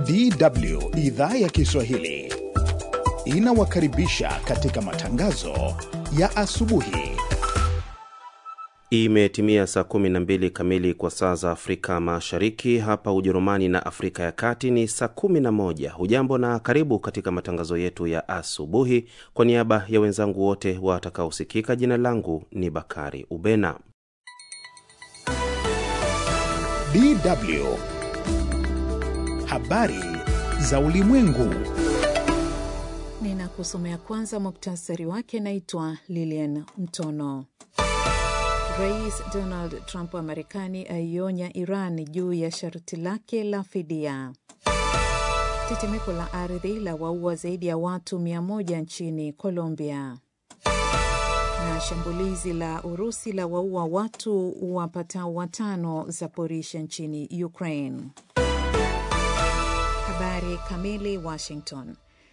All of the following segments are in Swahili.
DW idhaa ya Kiswahili inawakaribisha katika matangazo ya asubuhi. Imetimia saa 12 kamili kwa saa za Afrika Mashariki. Hapa Ujerumani na Afrika ya Kati ni saa 11. Hujambo na karibu katika matangazo yetu ya asubuhi. Kwa niaba ya wenzangu wote watakaosikika, jina langu ni Bakari Ubena. DW habari za ulimwengu. Ninakusomea kwanza muktasari wake. Naitwa Lilian Mtono. Rais Donald Trump wa Marekani aionya Iran juu ya sharti lake la fidia. Tetemeko la ardhi la waua zaidi ya watu mia moja nchini Colombia, na shambulizi la Urusi la waua watu wapatao watano Zaporisha nchini Ukraine. Habari kamili. Washington.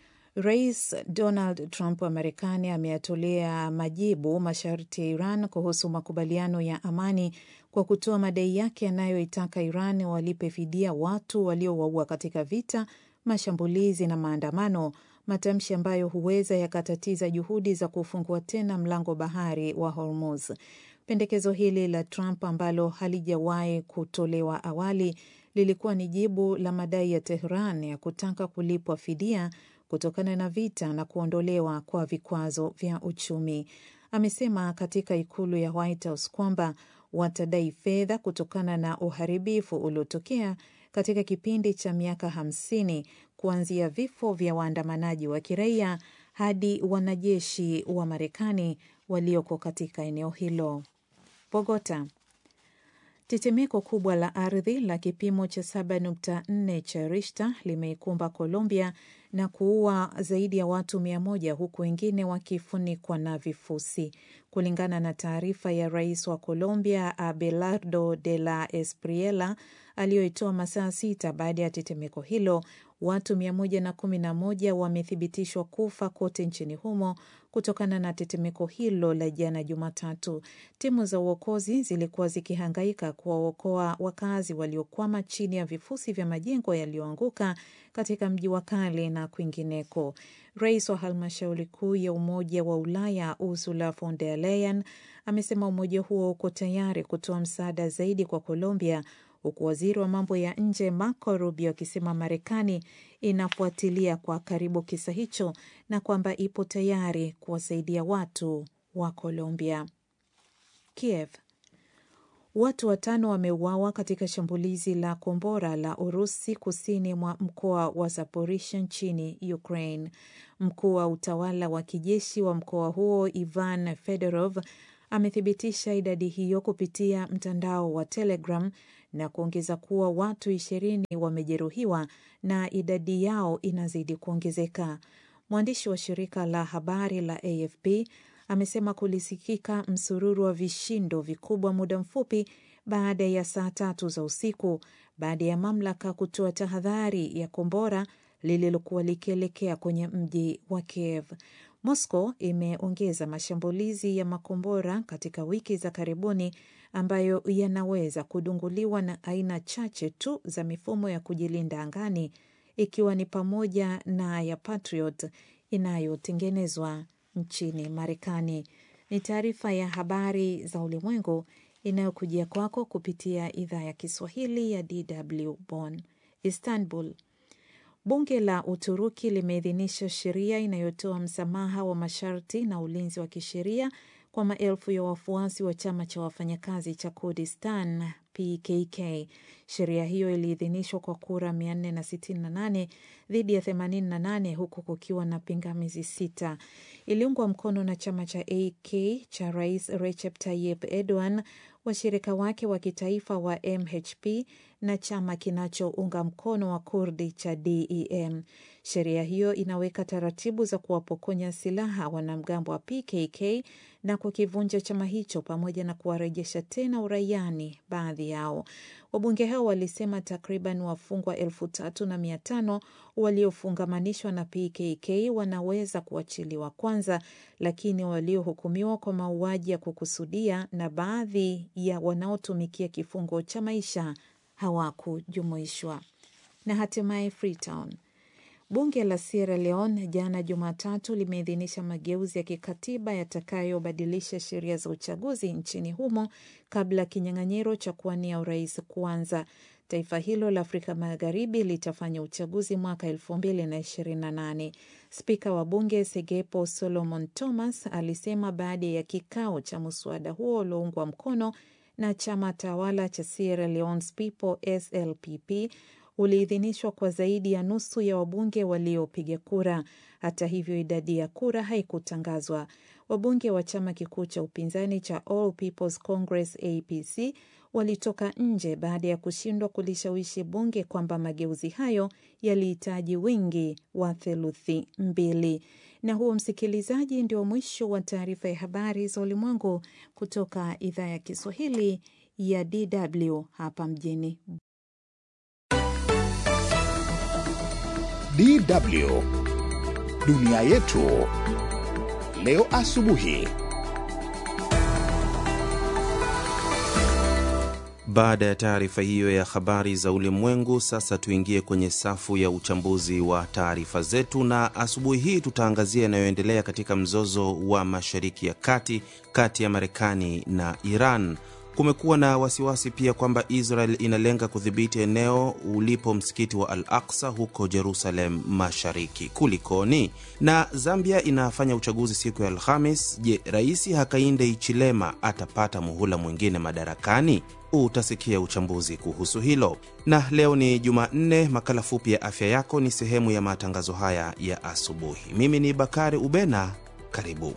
Rais Donald Trump wa Marekani ameyatolea majibu masharti ya Iran kuhusu makubaliano ya amani kwa kutoa madai yake yanayoitaka Iran walipe fidia watu waliowaua katika vita, mashambulizi na maandamano, matamshi ambayo huweza yakatatiza juhudi za kufungua tena mlango bahari wa Hormuz. Pendekezo hili la Trump ambalo halijawahi kutolewa awali lilikuwa ni jibu la madai ya Tehran ya kutaka kulipwa fidia kutokana na vita na kuondolewa kwa vikwazo vya uchumi. Amesema katika ikulu ya White House kwamba watadai fedha kutokana na uharibifu uliotokea katika kipindi cha miaka hamsini kuanzia vifo vya waandamanaji wa kiraia hadi wanajeshi wa Marekani walioko katika eneo hilo. Bogota. Tetemeko kubwa la ardhi la kipimo cha 7.4 cha Richter limeikumba Colombia na kuua zaidi ya watu mia moja huku wengine wakifunikwa na vifusi, kulingana na taarifa ya rais wa Colombia Abelardo de la Espriella aliyoitoa masaa sita baada ya tetemeko hilo. Watu mia moja na kumi na moja wamethibitishwa kufa kote nchini humo kutokana na tetemeko hilo la jana Jumatatu. Timu za uokozi zilikuwa zikihangaika kuwaokoa wakazi waliokwama chini ya vifusi vya majengo yaliyoanguka katika mji wa kale na kwingineko. Rais wa halmashauri kuu ya Umoja wa Ulaya Ursula von der Leyen amesema umoja huo uko tayari kutoa msaada zaidi kwa Colombia huku waziri wa mambo ya nje Marco Rubio akisema Marekani inafuatilia kwa karibu kisa hicho na kwamba ipo tayari kuwasaidia watu wa Colombia. Kiev. Watu watano wameuawa katika shambulizi la kombora la Urusi kusini mwa mkoa wa Zaporisha nchini Ukraine. Mkuu wa utawala wa kijeshi wa mkoa huo Ivan Fedorov amethibitisha idadi hiyo kupitia mtandao wa Telegram na kuongeza kuwa watu ishirini wamejeruhiwa na idadi yao inazidi kuongezeka. Mwandishi wa shirika la habari la AFP amesema kulisikika msururu wa vishindo vikubwa muda mfupi baada ya saa tatu za usiku baada ya mamlaka kutoa tahadhari ya kombora lililokuwa likielekea kwenye mji wa Kiev. Moscow imeongeza mashambulizi ya makombora katika wiki za karibuni ambayo yanaweza kudunguliwa na aina chache tu za mifumo ya kujilinda angani ikiwa ni pamoja na ya Patriot inayotengenezwa nchini Marekani. Ni taarifa ya habari za ulimwengu inayokujia kwako kupitia idhaa ya Kiswahili ya DW Bonn. Istanbul. Bunge la Uturuki limeidhinisha sheria inayotoa msamaha wa masharti na ulinzi wa kisheria kwa maelfu ya wafuasi wa chama cha wafanyakazi cha Kurdistan PKK. Sheria hiyo iliidhinishwa kwa kura 468 dhidi ya 88 huku kukiwa na pingamizi sita. Iliungwa mkono na chama cha AK cha Rais Recep Tayyip Erdogan, washirika wake wa kitaifa wa MHP na chama kinachounga mkono wa Kurdi cha DEM. Sheria hiyo inaweka taratibu za kuwapokonya silaha wanamgambo wa PKK na kukivunja chama hicho pamoja na kuwarejesha tena uraiani baadhi yao. Wabunge hao walisema takriban wafungwa elfu tatu na mia tano waliofungamanishwa na PKK wanaweza kuachiliwa kwanza, lakini waliohukumiwa kwa mauaji ya kukusudia na baadhi ya wanaotumikia kifungo cha maisha hawakujumuishwa. na hatimaye Freetown. Bunge la Sierra Leone jana Jumatatu limeidhinisha mageuzi ya kikatiba yatakayobadilisha sheria za uchaguzi nchini humo kabla ya kinyang'anyiro cha kuwania urais kuanza. Taifa hilo la Afrika Magharibi litafanya uchaguzi mwaka elfu mbili na ishirini na nane. Spika wa bunge Segepo Solomon Thomas alisema baada ya kikao cha mswada huo ulioungwa mkono na chama tawala cha Sierra Leone's People SLPP uliidhinishwa kwa zaidi ya nusu ya wabunge waliopiga kura. Hata hivyo, idadi ya kura haikutangazwa. Wabunge wa chama kikuu cha upinzani cha All People's Congress APC walitoka nje baada ya kushindwa kulishawishi bunge kwamba mageuzi hayo yalihitaji wingi wa theluthi mbili. Na huo, msikilizaji, ndio mwisho wa taarifa ya habari za ulimwengu kutoka idhaa ya Kiswahili ya DW hapa mjini DW dunia yetu leo asubuhi. Baada ya taarifa hiyo ya habari za ulimwengu, sasa tuingie kwenye safu ya uchambuzi wa taarifa zetu, na asubuhi hii tutaangazia yanayoendelea katika mzozo wa Mashariki ya Kati kati ya Marekani na Iran. Kumekuwa na wasiwasi pia kwamba Israel inalenga kudhibiti eneo ulipo msikiti wa Al Aksa huko Jerusalem Mashariki. Kulikoni? Na Zambia inafanya uchaguzi siku ya Alhamis. Je, Rais Hakainde Hichilema atapata muhula mwingine madarakani? Utasikia uchambuzi kuhusu hilo. Na leo ni Jumanne, makala fupi ya afya yako ni sehemu ya matangazo haya ya asubuhi. Mimi ni Bakari Ubena, karibu.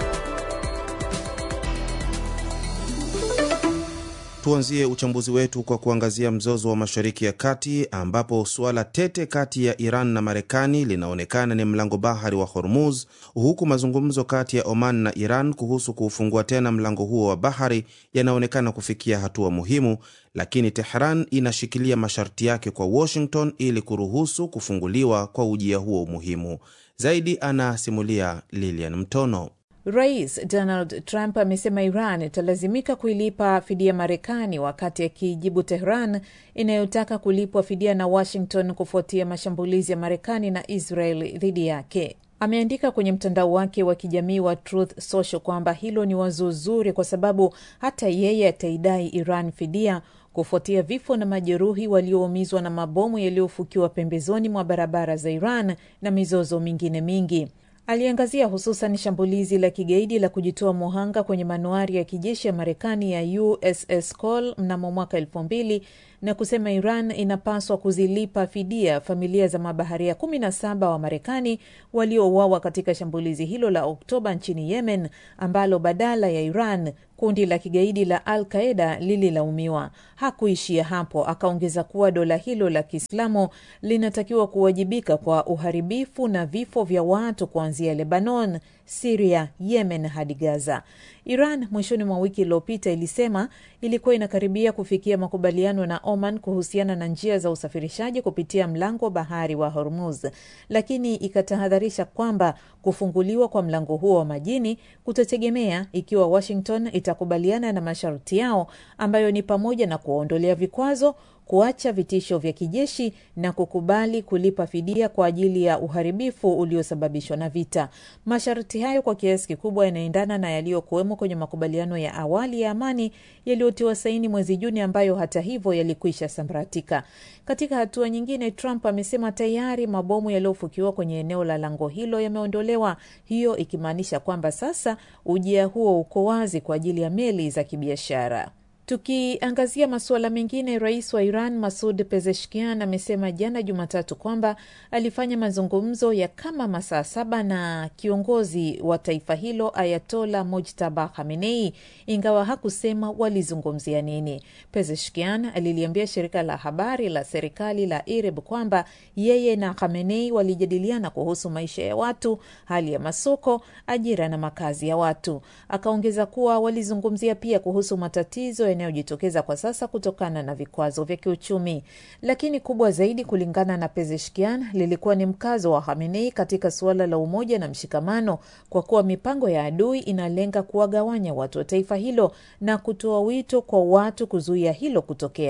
Tuanzie uchambuzi wetu kwa kuangazia mzozo wa Mashariki ya Kati, ambapo suala tete kati ya Iran na Marekani linaonekana ni mlango bahari wa Hormuz, huku mazungumzo kati ya Oman na Iran kuhusu kuufungua tena mlango huo wa bahari yanaonekana kufikia hatua muhimu, lakini Tehran inashikilia masharti yake kwa Washington ili kuruhusu kufunguliwa kwa ujia huo muhimu. Zaidi anasimulia Lilian Mtono. Rais Donald Trump amesema Iran italazimika kuilipa fidia Marekani wakati akijibu Tehran inayotaka kulipwa fidia na Washington kufuatia mashambulizi ya Marekani na Israel dhidi yake. Ameandika kwenye mtandao wake wa kijamii wa Truth Social kwamba hilo ni wazo zuri kwa sababu hata yeye ataidai Iran fidia kufuatia vifo na majeruhi walioumizwa na mabomu yaliyofukiwa pembezoni mwa barabara za Iran na mizozo mingine mingi. Aliangazia hususan shambulizi la kigaidi la kujitoa muhanga kwenye manuari ya kijeshi ya Marekani ya USS Cole mnamo mwaka elfu mbili na kusema Iran inapaswa kuzilipa fidia familia za mabaharia 17 wa Marekani waliouawa katika shambulizi hilo la Oktoba nchini Yemen, ambalo badala ya Iran kundi la kigaidi la Al Qaeda lililaumiwa. Hakuishia hapo, akaongeza kuwa dola hilo la Kiislamu linatakiwa kuwajibika kwa uharibifu na vifo vya watu kuanzia Lebanon, Siria, Yemen hadi Gaza. Iran mwishoni mwa wiki iliyopita ilisema ilikuwa inakaribia kufikia makubaliano na Oman kuhusiana na njia za usafirishaji kupitia mlango wa bahari wa Hormuz, lakini ikatahadharisha kwamba kufunguliwa kwa mlango huo wa majini kutategemea ikiwa Washington itakubaliana na masharti yao ambayo ni pamoja na kuwaondolea vikwazo kuacha vitisho vya kijeshi na kukubali kulipa fidia kwa ajili ya uharibifu uliosababishwa na vita. Masharti hayo kwa kiasi kikubwa yanaendana na yaliyokuwemo kwenye makubaliano ya awali ya amani yaliyotiwa saini mwezi Juni, ambayo hata hivyo yalikwisha sambaratika. Katika hatua nyingine, Trump amesema tayari mabomu yaliyofukiwa kwenye eneo la lango hilo yameondolewa, hiyo ikimaanisha kwamba sasa ujia huo uko wazi kwa ajili ya meli za kibiashara. Tukiangazia masuala mengine, rais wa Iran Masud Pezeshkian amesema jana Jumatatu kwamba alifanya mazungumzo ya kama masaa saba na kiongozi wa taifa hilo Ayatola Mojtaba Khamenei, ingawa hakusema walizungumzia nini. Pezeshkian aliliambia shirika la habari la serikali la IRIB kwamba yeye na Khamenei walijadiliana kuhusu maisha ya watu, hali ya masoko, ajira na makazi ya watu. Akaongeza kuwa walizungumzia pia kuhusu matatizo yanayojitokeza kwa sasa kutokana na vikwazo vya kiuchumi, lakini kubwa zaidi, kulingana na Pezeshkian, lilikuwa ni mkazo wa Khamenei katika suala la umoja na mshikamano, kwa kuwa mipango ya adui inalenga kuwagawanya watu wa taifa hilo na kutoa wito kwa watu kuzuia hilo kutokea.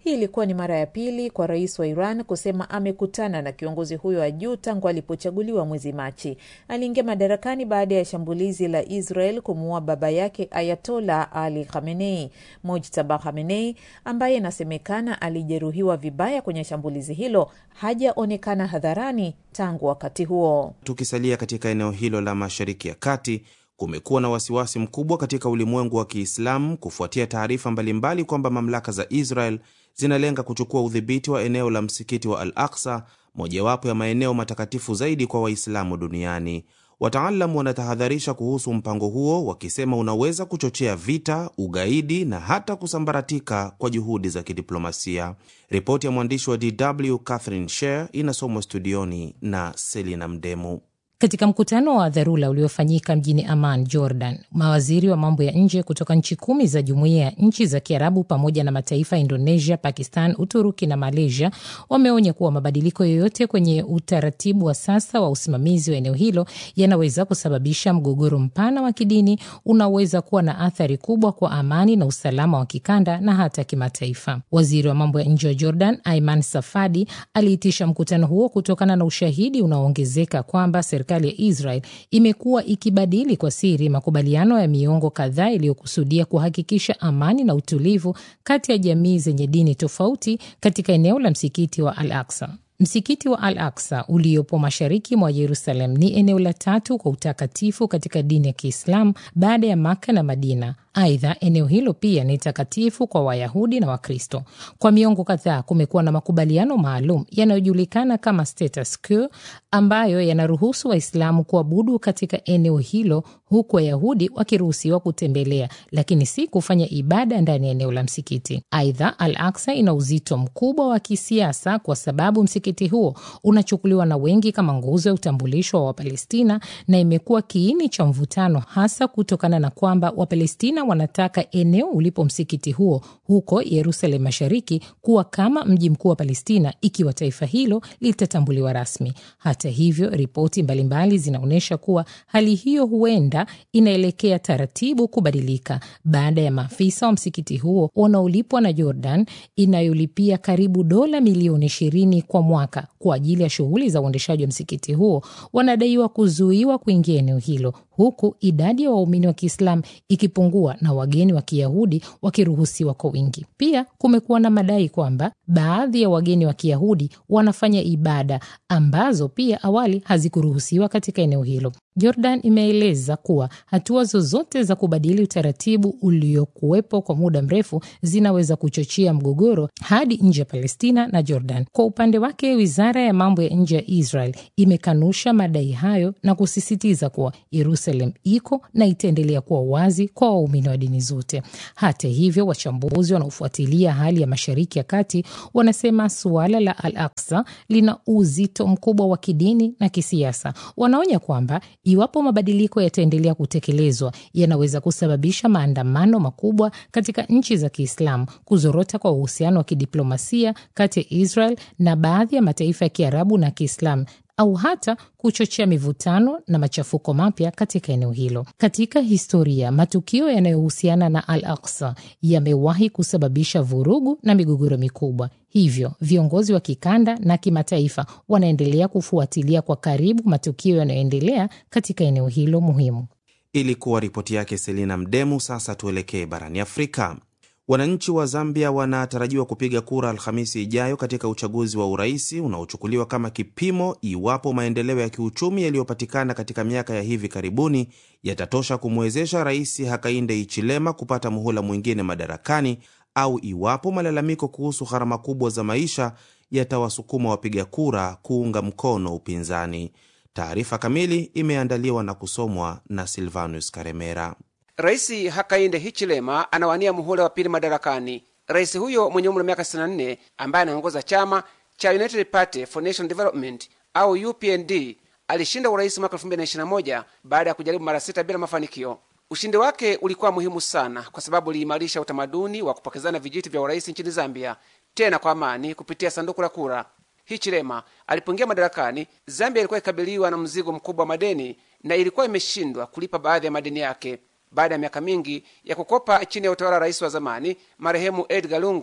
Hii ilikuwa ni mara ya pili kwa rais wa Iran kusema amekutana na kiongozi huyo wa juu tangu alipochaguliwa mwezi Machi. Aliingia madarakani baada ya shambulizi la Israel kumuua baba yake Ayatola Ali Khamenei. Mojtaba Khamenei ambaye inasemekana alijeruhiwa vibaya kwenye shambulizi hilo hajaonekana hadharani tangu wakati huo. Tukisalia katika eneo hilo la Mashariki ya Kati, kumekuwa na wasiwasi mkubwa katika ulimwengu wa Kiislamu kufuatia taarifa mbalimbali kwamba mamlaka za Israel zinalenga kuchukua udhibiti wa eneo la msikiti wa Al Aksa, mojawapo ya maeneo matakatifu zaidi kwa Waislamu duniani. Wataalam wanatahadharisha kuhusu mpango huo, wakisema unaweza kuchochea vita, ugaidi na hata kusambaratika kwa juhudi za kidiplomasia. Ripoti ya mwandishi wa DW Catherine Sher inasomwa studioni na Selina Mdemu. Katika mkutano wa dharura uliofanyika mjini Amman, Jordan, mawaziri wa mambo ya nje kutoka nchi kumi za jumuiya ya nchi za Kiarabu pamoja na mataifa ya Indonesia, Pakistan, Uturuki na Malaysia wameonya kuwa mabadiliko yoyote kwenye utaratibu wa sasa wa usimamizi wa eneo hilo yanaweza kusababisha mgogoro mpana wa kidini unaoweza kuwa na athari kubwa kwa amani na usalama wa kikanda na hata kimataifa. Waziri wa mambo ya nje wa Jordan, Aiman Safadi, aliitisha mkutano huo kutokana na ushahidi unaoongezeka kwamba serikali ya Israel imekuwa ikibadili kwa siri makubaliano ya miongo kadhaa iliyokusudia kuhakikisha amani na utulivu kati ya jamii zenye dini tofauti katika eneo la msikiti wa Al Aksa. Msikiti wa Al Aksa uliopo mashariki mwa Yerusalem ni eneo la tatu kwa utakatifu katika dini ya Kiislamu baada ya Maka na Madina. Aidha, eneo hilo pia ni takatifu kwa Wayahudi na Wakristo. Kwa miongo kadhaa kumekuwa na makubaliano maalum yanayojulikana kama status quo, ambayo yanaruhusu Waislamu kuabudu katika eneo hilo, huku Wayahudi wakiruhusiwa kutembelea, lakini si kufanya ibada ndani ya eneo la msikiti. Aidha, Al Aksa ina uzito mkubwa wa kisiasa kwa sababu msikiti huo unachukuliwa na wengi kama nguzo ya utambulisho wa Wapalestina na imekuwa kiini cha mvutano, hasa kutokana na kwamba Wapalestina wanataka eneo ulipo msikiti huo huko Yerusalem Mashariki kuwa kama mji mkuu wa Palestina ikiwa taifa hilo litatambuliwa rasmi. Hata hivyo, ripoti mbalimbali zinaonyesha kuwa hali hiyo huenda inaelekea taratibu kubadilika baada ya maafisa wa msikiti huo wanaolipwa na Jordan inayolipia karibu dola milioni ishirini kwa mwaka kwa ajili ya shughuli za uendeshaji wa msikiti huo wanadaiwa kuzuiwa kuingia eneo hilo huku idadi ya waumini wa Kiislamu ikipungua na wageni wa Kiyahudi wakiruhusiwa kwa wingi. Pia kumekuwa na madai kwamba baadhi ya wageni wa Kiyahudi wanafanya ibada ambazo pia awali hazikuruhusiwa katika eneo hilo. Jordan imeeleza kuwa hatua zozote za kubadili utaratibu uliokuwepo kwa muda mrefu zinaweza kuchochea mgogoro hadi nje ya Palestina na Jordan. Kwa upande wake, wizara ya mambo ya nje ya Israel imekanusha madai hayo na kusisitiza kuwa Jerusalem iko na itaendelea kuwa wazi kwa waumini wa dini zote. Hata hivyo, wachambuzi wanaofuatilia hali ya Mashariki ya Kati wanasema suala la Al Aksa lina uzito mkubwa wa kidini na kisiasa. Wanaonya kwamba iwapo mabadiliko yataendelea kutekelezwa, yanaweza kusababisha maandamano makubwa katika nchi za Kiislamu, kuzorota kwa uhusiano wa kidiplomasia kati ya Israel na baadhi ya mataifa ya Kiarabu na Kiislamu au hata kuchochea mivutano na machafuko mapya katika eneo hilo. Katika historia, matukio yanayohusiana na Al Aksa yamewahi kusababisha vurugu na migogoro mikubwa. Hivyo viongozi wa kikanda na kimataifa wanaendelea kufuatilia kwa karibu matukio yanayoendelea katika eneo hilo muhimu. Ilikuwa ripoti yake Selina Mdemu. Sasa tuelekee barani Afrika. Wananchi wa Zambia wanatarajiwa kupiga kura Alhamisi ijayo katika uchaguzi wa uraisi unaochukuliwa kama kipimo iwapo maendeleo ya kiuchumi yaliyopatikana katika miaka ya hivi karibuni yatatosha kumwezesha Rais Hakainde Hichilema kupata muhula mwingine madarakani au iwapo malalamiko kuhusu gharama kubwa za maisha yatawasukuma wapiga kura kuunga mkono upinzani. Taarifa kamili imeandaliwa na kusomwa na Silvanus Karemera. Rais Hakainde Hichilema anawania muhula wa pili madarakani. Rais huyo mwenye umri wa miaka 64 ambaye anaongoza chama cha United Party for National Development au UPND alishinda urais mwaka 2021 baada ya kujaribu mara sita bila mafanikio. Ushindi wake ulikuwa muhimu sana kwa sababu uliimarisha utamaduni wa kupokezana vijiti vya urais nchini Zambia, tena kwa amani kupitia sanduku la kura. Hichilema alipoingia madarakani, Zambia ilikuwa ikabiliwa na mzigo mkubwa wa madeni na ilikuwa imeshindwa kulipa baadhi ya madeni yake. Baada ya miaka mingi ya kukopa chini ya utawala wa rais wa zamani marehemu Edgar Lungu,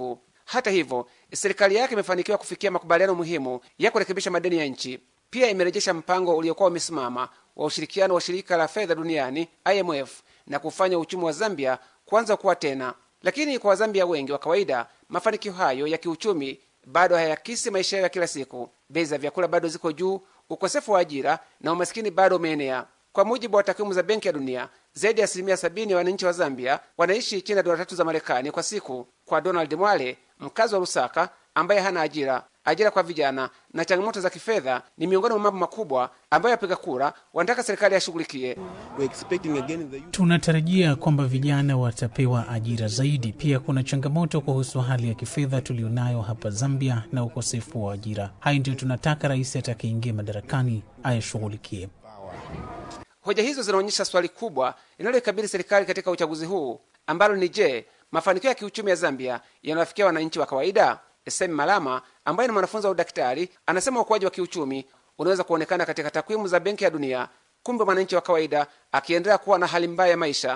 Hata hivyo, serikali yake imefanikiwa kufikia makubaliano muhimu ya kurekebisha madeni ya nchi. Pia imerejesha mpango uliokuwa umesimama wa ushirikiano wa shirika la fedha duniani IMF na kufanya uchumi wa Zambia kuanza kuwa tena. Lakini kwa Wazambia wengi wa kawaida, mafanikio hayo ya kiuchumi bado hayakisi maisha yao ya kila siku. Bei za vyakula bado ziko juu, ukosefu wa ajira na umasikini bado umeenea. Kwa mujibu wa takwimu za Benki ya Dunia, zaidi ya asilimia sabini ya wananchi wa Zambia wanaishi chini ya dola tatu za Marekani kwa siku. Kwa Donald Mwale, mkazi wa Lusaka ambaye hana ajira, ajira kwa vijana na changamoto za kifedha ni miongoni mwa mambo makubwa ambayo wapiga kura wanataka serikali yashughulikie. Tunatarajia kwamba vijana watapewa ajira zaidi. Pia kuna changamoto kuhusu hali ya kifedha tulionayo hapa Zambia na ukosefu wa ajira. Hayo ndio tunataka rais atakayeingia madarakani ayashughulikie. Hoja hizo zinaonyesha swali kubwa linaloikabili serikali katika uchaguzi huu ambalo ni je, mafanikio ya kiuchumi ya Zambia yanawafikia wananchi wa kawaida? Semi Malama ambaye ni mwanafunzi wa udaktari anasema ukuaji wa kiuchumi unaweza kuonekana katika takwimu za Benki ya Dunia, kumbe mwananchi wa kawaida akiendelea kuwa na hali mbaya ya maisha.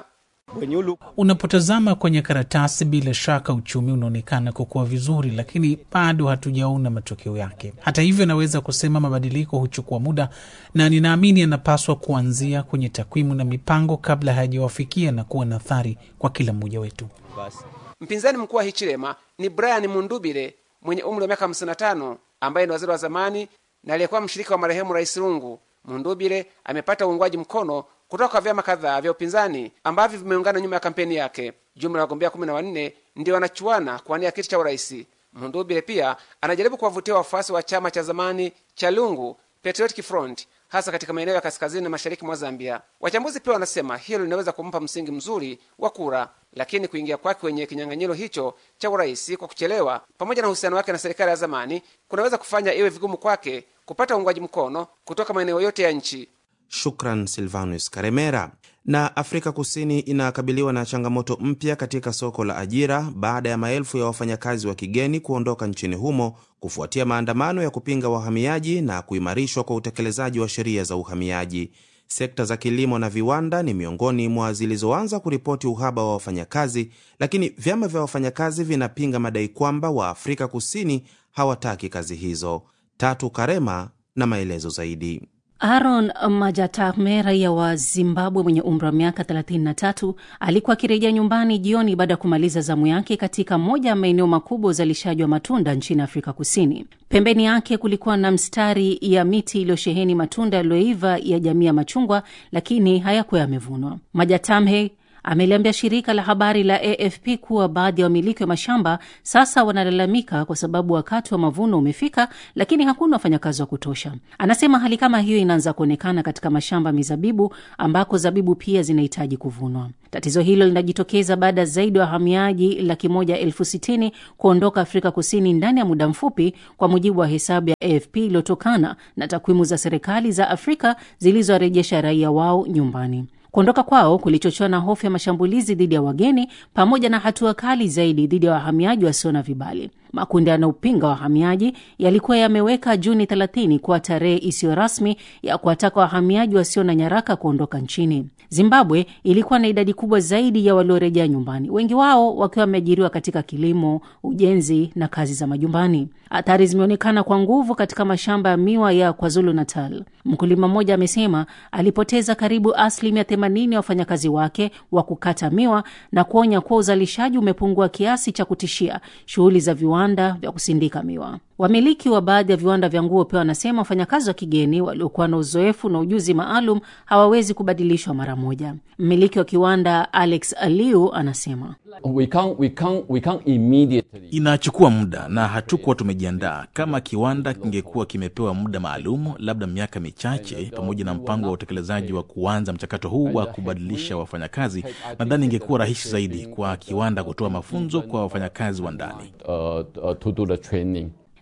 Unapotazama kwenye karatasi, bila shaka uchumi unaonekana kukua vizuri, lakini bado hatujaona matokeo yake. Hata hivyo, naweza kusema mabadiliko huchukua muda, na ninaamini yanapaswa kuanzia kwenye takwimu na mipango kabla hayajawafikia na kuwa na athari kwa kila mmoja wetu. Mpinzani mkuu wa Hichilema ni Brian Mundubile mwenye umri wa miaka 55 ambaye ni waziri wa zamani na aliyekuwa mshirika wa marehemu Rais Lungu. Mundubile amepata uungwaji mkono kutoka kwa vyama kadhaa vya upinzani ambavyo vimeungana nyuma ya kampeni yake. Jumla ya wagombea kumi na wanne ndio wanachuana kuwania kiti cha urais. Mundubile pia anajaribu kuwavutia wafuasi wa chama cha zamani cha Lungu, Patriotic Front, hasa katika maeneo ya kaskazini na mashariki mwa Zambia. Wachambuzi pia wanasema hilo linaweza kumpa msingi mzuri wa kura, lakini kuingia kwake kwenye kinyang'anyiro hicho cha urais kwa kuchelewa, pamoja na uhusiano wake na serikali ya zamani, kunaweza kufanya iwe vigumu kwake kupata uungwaji mkono kutoka maeneo yote ya nchi. Shukran Silvanus Karemera. Na Afrika Kusini inakabiliwa na changamoto mpya katika soko la ajira baada ya maelfu ya wafanyakazi wa kigeni kuondoka nchini humo kufuatia maandamano ya kupinga wahamiaji na kuimarishwa kwa utekelezaji wa sheria za uhamiaji. Sekta za kilimo na viwanda ni miongoni mwa zilizoanza kuripoti uhaba wa wafanyakazi, lakini vyama vya wafanyakazi vinapinga madai kwamba Waafrika Kusini hawataki kazi hizo. Tatu Karema na maelezo zaidi. Aaron Majatame, raia wa Zimbabwe mwenye umri wa miaka 33, alikuwa akirejea nyumbani jioni baada ya kumaliza zamu yake katika moja ya maeneo makubwa uzalishaji wa matunda nchini Afrika Kusini. Pembeni yake kulikuwa na mstari ya miti iliyosheheni matunda yaliyoiva ya jamii ya machungwa, lakini hayakuwa yamevunwa. Majatame ameliambia shirika la habari la AFP kuwa baadhi ya wamiliki wa mashamba sasa wanalalamika kwa sababu wakati wa mavuno umefika, lakini hakuna wafanyakazi wa kutosha. Anasema hali kama hiyo inaanza kuonekana katika mashamba mizabibu, ambako zabibu pia zinahitaji kuvunwa. Tatizo hilo linajitokeza baada ya zaidi ya wa wahamiaji laki moja elfu sitini kuondoka Afrika Kusini ndani ya muda mfupi, kwa mujibu wa hesabu ya AFP iliyotokana na takwimu za serikali za Afrika zilizowarejesha raia wao nyumbani. Kuondoka kwao kulichochewa na hofu ya mashambulizi dhidi ya wageni pamoja na hatua kali zaidi dhidi ya wahamiaji wasio na vibali. Makundi yanayopinga wahamiaji yalikuwa yameweka Juni 30 kuwa tarehe isiyo rasmi ya kuwataka wahamiaji wasio na nyaraka kuondoka nchini. Zimbabwe ilikuwa na idadi kubwa zaidi ya waliorejea nyumbani, wengi wao wakiwa wameajiriwa katika kilimo, ujenzi na kazi za majumbani. Athari zimeonekana kwa nguvu katika mashamba ya miwa ya KwaZulu Natal. Mkulima mmoja amesema alipoteza karibu asilimia 80 ya wafanyakazi wake wa kukata miwa na kuonya kuwa uzalishaji umepungua kiasi cha kutishia shughuli za viwanda vya kusindika miwa. Wamiliki wa baadhi ya viwanda vya nguo pia wanasema wafanyakazi wa kigeni waliokuwa na uzoefu na ujuzi maalum hawawezi kubadilishwa mara moja. Mmiliki wa kiwanda Alex Aliu anasema we can't, we can't, we can't immediately. Inachukua muda na hatukuwa tumejiandaa. Kama kiwanda kingekuwa kimepewa muda maalum, labda miaka michache, pamoja na mpango wa utekelezaji wa kuanza mchakato huu wa kubadilisha wafanyakazi, nadhani ingekuwa rahisi zaidi kwa kiwanda kutoa mafunzo kwa wafanyakazi wa ndani. Uh, uh, to do the training.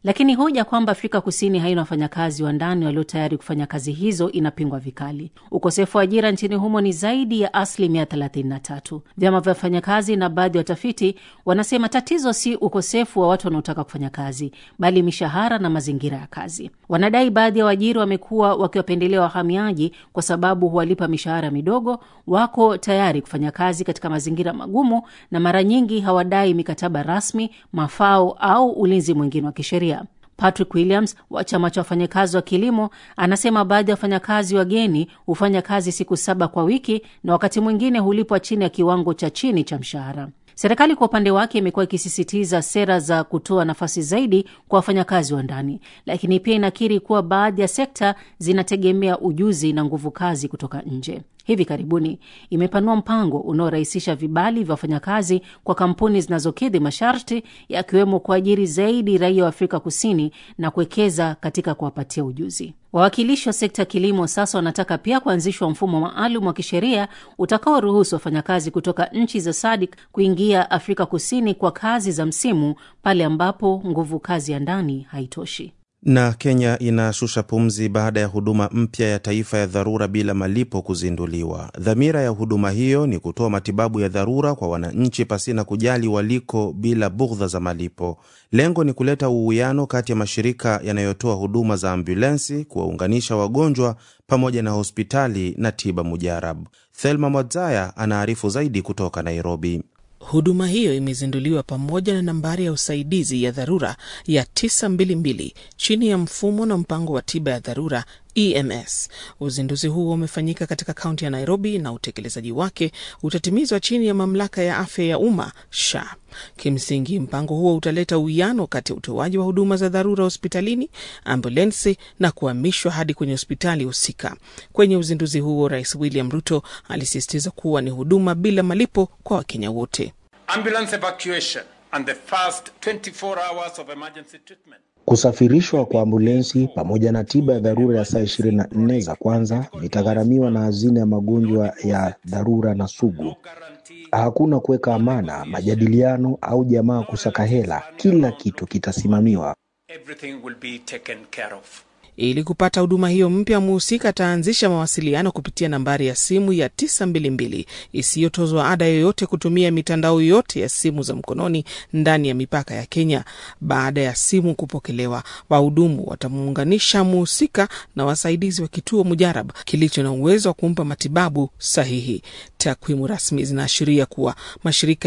lakini hoja kwamba Afrika Kusini haina wafanyakazi wa ndani walio tayari kufanya kazi hizo inapingwa vikali. Ukosefu wa ajira nchini humo ni zaidi ya asilimia 33. Vyama vya wafanyakazi na baadhi ya watafiti wanasema tatizo si ukosefu wa watu wanaotaka kufanya kazi, bali mishahara na mazingira ya kazi. Wanadai baadhi ya waajiri wamekuwa wakiwapendelea wahamiaji kwa sababu huwalipa mishahara midogo, wako tayari kufanya kazi katika mazingira magumu, na mara nyingi hawadai mikataba rasmi, mafao au ulinzi mwingine wa kisheria. Patrick Williams wa chama cha wafanyakazi wa kilimo anasema baadhi ya wafanyakazi wageni hufanya kazi siku saba kwa wiki na wakati mwingine hulipwa chini ya kiwango cha chini cha mshahara. Serikali kwa upande wake imekuwa ikisisitiza sera za kutoa nafasi zaidi kwa wafanyakazi wa ndani, lakini pia inakiri kuwa baadhi ya sekta zinategemea ujuzi na nguvu kazi kutoka nje. Hivi karibuni imepanua mpango unaorahisisha vibali vya wafanyakazi kwa kampuni zinazokidhi masharti, yakiwemo kuajiri zaidi raia wa Afrika Kusini na kuwekeza katika kuwapatia ujuzi. Wawakilishi wa sekta ya kilimo sasa wanataka pia kuanzishwa mfumo maalum wa kisheria utakaoruhusu wafanyakazi kutoka nchi za SADC kuingia Afrika Kusini kwa kazi za msimu pale ambapo nguvu kazi ya ndani haitoshi. Na Kenya inashusha pumzi baada ya huduma mpya ya taifa ya dharura bila malipo kuzinduliwa. Dhamira ya huduma hiyo ni kutoa matibabu ya dharura kwa wananchi pasina kujali waliko, bila bughdha za malipo. Lengo ni kuleta uwiano kati ya mashirika yanayotoa huduma za ambulensi, kuwaunganisha wagonjwa pamoja na hospitali na tiba mujarabu. Thelma Mwadzaya anaarifu zaidi kutoka Nairobi. Huduma hiyo imezinduliwa pamoja na nambari ya usaidizi ya dharura ya 922 chini ya mfumo na mpango wa tiba ya dharura EMS. Uzinduzi huo umefanyika katika kaunti ya Nairobi na utekelezaji wake utatimizwa chini ya mamlaka ya afya ya umma SHA. Kimsingi, mpango huo utaleta uwiano kati ya utoaji wa huduma za dharura hospitalini, ambulensi na kuhamishwa hadi kwenye hospitali husika. Kwenye uzinduzi huo, Rais William Ruto alisisitiza kuwa ni huduma bila malipo kwa Wakenya wote. Ambulance evacuation and the first 24 hours of emergency treatment. Kusafirishwa kwa ambulensi pamoja na tiba ya dharura ya saa ishirini na nne za kwanza vitagharamiwa na hazina ya magonjwa ya dharura na sugu. Hakuna kuweka amana, majadiliano au jamaa kusaka hela. Kila kitu kitasimamiwa. Everything will be taken care of. Ili kupata huduma hiyo mpya, mhusika ataanzisha mawasiliano kupitia nambari ya simu ya 922 isiyotozwa ada yoyote kutumia mitandao yote ya simu za mkononi ndani ya mipaka ya Kenya. Baada ya simu kupokelewa, wahudumu watamuunganisha mhusika na wasaidizi wa kituo mujarab kilicho na uwezo wa kumpa matibabu sahihi. Takwimu rasmi zinaashiria kuwa mashirika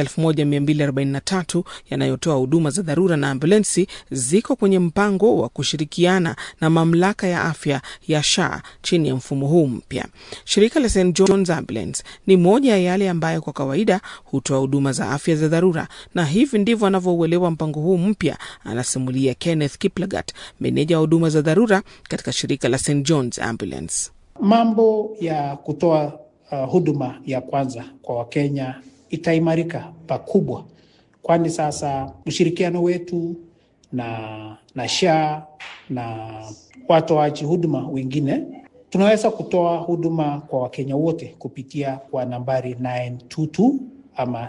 1243 yanayotoa huduma za dharura na ambulensi ziko kwenye mpango wa kushirikiana na mamlaka ya afya ya SHA chini ya mfumo huu mpya. Shirika la St John's Ambulance ni moja ya yale ambayo kwa kawaida hutoa huduma za afya za dharura, na hivi ndivyo anavyouelewa mpango huu mpya, anasimulia Kenneth Kiplagat, meneja wa huduma za dharura katika shirika la St John's Ambulance. Mambo ya kutoa uh, huduma ya kwanza kwa Wakenya itaimarika pakubwa, kwani sasa ushirikiano wetu na na SHA na watoaji huduma wengine tunaweza kutoa huduma kwa Wakenya wote kupitia kwa nambari 922 ama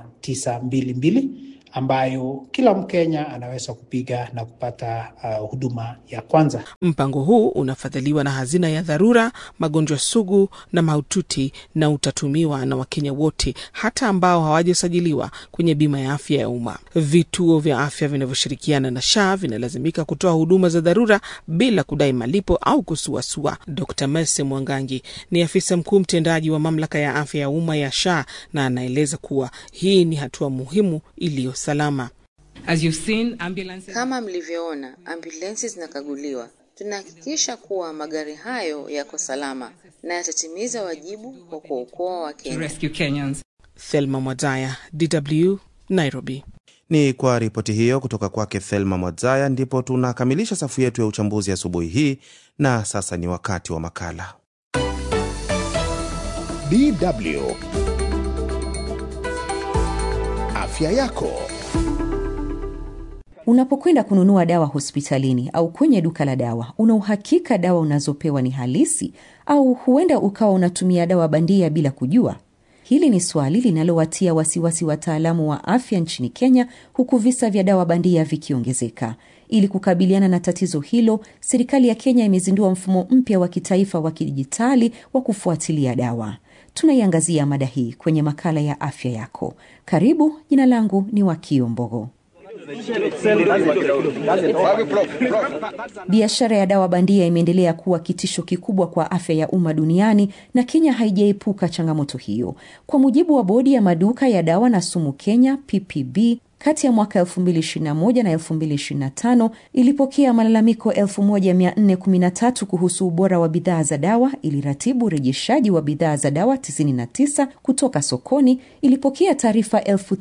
922 ambayo kila Mkenya anaweza kupiga na kupata uh, huduma ya kwanza. Mpango huu unafadhiliwa na hazina ya dharura, magonjwa sugu na mahututi, na utatumiwa na Wakenya wote, hata ambao hawajasajiliwa kwenye bima ya afya ya umma. Vituo vya afya vinavyoshirikiana na SHA vinalazimika kutoa huduma za dharura bila kudai malipo au kusuasua. Dr Mercy Mwangangi ni afisa mkuu mtendaji wa mamlaka ya afya ya umma ya SHA na anaeleza kuwa hii ni hatua muhimu iliyo salama. As you've seen, ambulances... Kama mlivyoona, ambulensi zinakaguliwa. Tunahakikisha kuwa magari hayo yako salama na yatatimiza wajibu wa kuokoa Wakenya. rescue Kenyans. Thelma Mwadzaya, DW, Nairobi. Ni kwa ripoti hiyo kutoka kwake Thelma Mwadzaya ndipo tunakamilisha safu yetu ya uchambuzi asubuhi hii, na sasa ni wakati wa makala DW afya yako. Unapokwenda kununua dawa hospitalini au kwenye duka la dawa, una uhakika dawa unazopewa ni halisi au huenda ukawa unatumia dawa bandia bila kujua? Hili ni swali linalowatia wasiwasi wataalamu wa afya nchini Kenya, huku visa vya dawa bandia vikiongezeka. Ili kukabiliana na tatizo hilo, serikali ya Kenya imezindua mfumo mpya wa kitaifa wa kidijitali wa kufuatilia dawa. Tunaiangazia mada hii kwenye makala ya afya yako. Karibu. Jina langu ni Wakio Mbogo. Biashara ya dawa bandia imeendelea kuwa kitisho kikubwa kwa afya ya umma duniani na Kenya haijaepuka changamoto hiyo. Kwa mujibu wa bodi ya maduka ya dawa na sumu Kenya, PPB, kati ya mwaka 2021 na 2025 ilipokea malalamiko 1413 kuhusu ubora wa bidhaa za dawa, iliratibu urejeshaji wa bidhaa za dawa 99 kutoka sokoni, ilipokea taarifa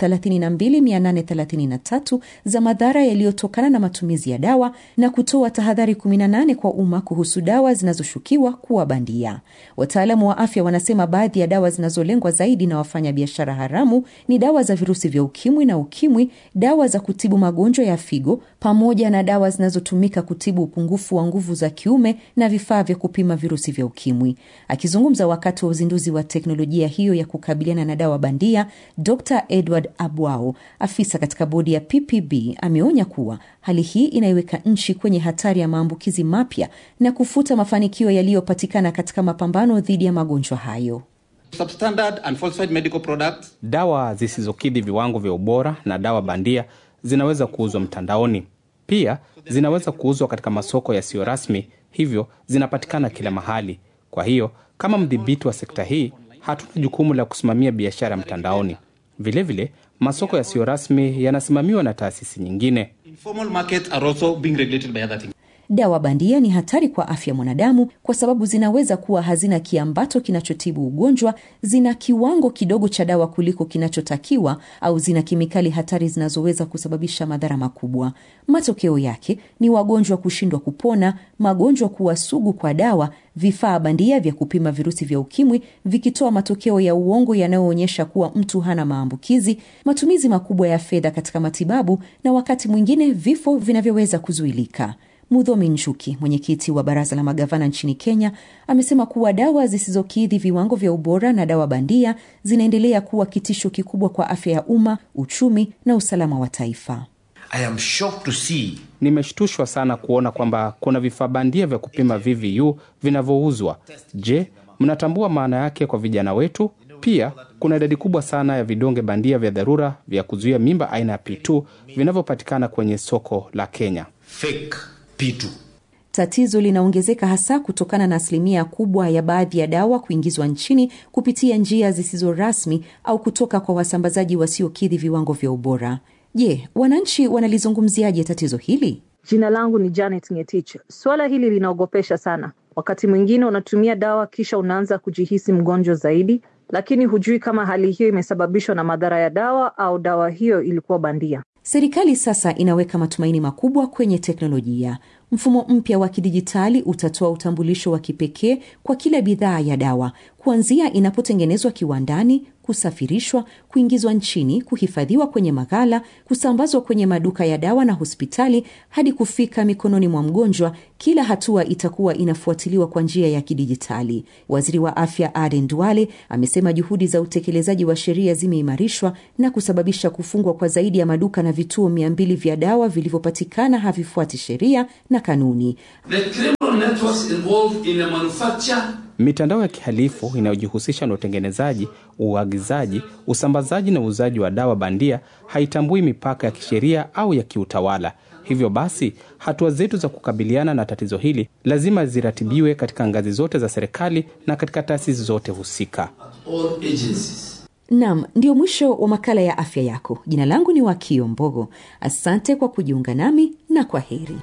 32833 za madhara yaliyotokana na matumizi ya dawa na kutoa tahadhari 18 kwa umma kuhusu dawa zinazoshukiwa kuwa bandia. Wataalamu wa afya wanasema baadhi ya dawa zinazolengwa zaidi na wafanyabiashara haramu ni dawa za virusi vya ukimwi na ukimwi dawa za kutibu magonjwa ya figo pamoja na dawa zinazotumika kutibu upungufu wa nguvu za kiume na vifaa vya kupima virusi vya ukimwi. Akizungumza wakati wa uzinduzi wa teknolojia hiyo ya kukabiliana na dawa bandia, Dr Edward Abwao, afisa katika bodi ya PPB, ameonya kuwa hali hii inaiweka nchi kwenye hatari ya maambukizi mapya na kufuta mafanikio yaliyopatikana katika mapambano dhidi ya magonjwa hayo. Substandard and falsified medical products. Dawa zisizokidhi viwango vya ubora na dawa bandia zinaweza kuuzwa mtandaoni. Pia zinaweza kuuzwa katika masoko yasiyo rasmi, hivyo zinapatikana kila mahali. Kwa hiyo kama mdhibiti wa sekta hii, hatuna jukumu la kusimamia biashara mtandaoni. Vilevile vile, masoko yasiyo rasmi yanasimamiwa na taasisi nyingine. Informal markets are also being regulated by other things. Dawa bandia ni hatari kwa afya ya mwanadamu kwa sababu zinaweza kuwa hazina kiambato kinachotibu ugonjwa, zina kiwango kidogo cha dawa kuliko kinachotakiwa, au zina kemikali hatari zinazoweza kusababisha madhara makubwa. Matokeo yake ni wagonjwa kushindwa kupona, magonjwa kuwa sugu kwa dawa, vifaa bandia vya kupima virusi vya ukimwi vikitoa matokeo ya uongo yanayoonyesha kuwa mtu hana maambukizi, matumizi makubwa ya fedha katika matibabu, na wakati mwingine vifo vinavyoweza kuzuilika. Mudhomi Njuki, mwenyekiti wa baraza la magavana nchini Kenya, amesema kuwa dawa zisizokidhi viwango vya ubora na dawa bandia zinaendelea kuwa kitisho kikubwa kwa afya ya umma, uchumi na usalama wa taifa. I am shocked to see Nimeshtushwa sana kuona kwamba kuna vifaa bandia vya kupima VVU vinavyouzwa. Je, mnatambua maana yake kwa vijana wetu? Pia kuna idadi kubwa sana ya vidonge bandia vya dharura vya kuzuia mimba aina ya P2 vinavyopatikana kwenye soko la Kenya. fake P2. Tatizo linaongezeka hasa kutokana na asilimia kubwa ya baadhi ya dawa kuingizwa nchini kupitia njia zisizo rasmi au kutoka kwa wasambazaji wasiokidhi viwango vya ubora. Je, wananchi wanalizungumziaje tatizo hili? Jina langu ni Janet Ngetich. Suala hili linaogopesha sana. Wakati mwingine unatumia dawa kisha unaanza kujihisi mgonjwa zaidi, lakini hujui kama hali hiyo imesababishwa na madhara ya dawa au dawa hiyo ilikuwa bandia. Serikali sasa inaweka matumaini makubwa kwenye teknolojia. Mfumo mpya wa kidijitali utatoa utambulisho wa kipekee kwa kila bidhaa ya dawa, kuanzia inapotengenezwa kiwandani, kusafirishwa, kuingizwa nchini, kuhifadhiwa kwenye maghala, kusambazwa kwenye maduka ya dawa na hospitali, hadi kufika mikononi mwa mgonjwa. Kila hatua itakuwa inafuatiliwa kwa njia ya kidijitali. Waziri wa afya Aden Duale amesema juhudi za utekelezaji wa sheria zimeimarishwa na kusababisha kufungwa kwa zaidi ya maduka na vituo mia mbili vya dawa vilivyopatikana havifuati sheria na kanuni. The criminal networks involved in the manufacture Mitandao ya kihalifu inayojihusisha na utengenezaji, uagizaji, usambazaji na uuzaji wa dawa bandia haitambui mipaka ya kisheria au ya kiutawala. Hivyo basi, hatua zetu za kukabiliana na tatizo hili lazima ziratibiwe katika ngazi zote za serikali na katika taasisi zote husika. all agencies. Nam, ndio mwisho wa makala ya afya yako. Jina langu ni Wakio Mbogo. Asante kwa kujiunga nami na kwa heri.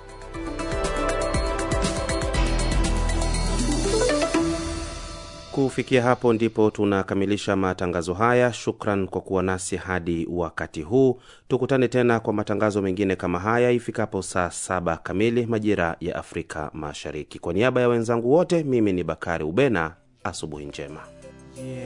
Kufikia hapo ndipo tunakamilisha matangazo haya. Shukran kwa kuwa nasi hadi wakati huu. Tukutane tena kwa matangazo mengine kama haya ifikapo saa saba kamili majira ya Afrika Mashariki. Kwa niaba ya wenzangu wote, mimi ni Bakari Ubena. Asubuhi njema.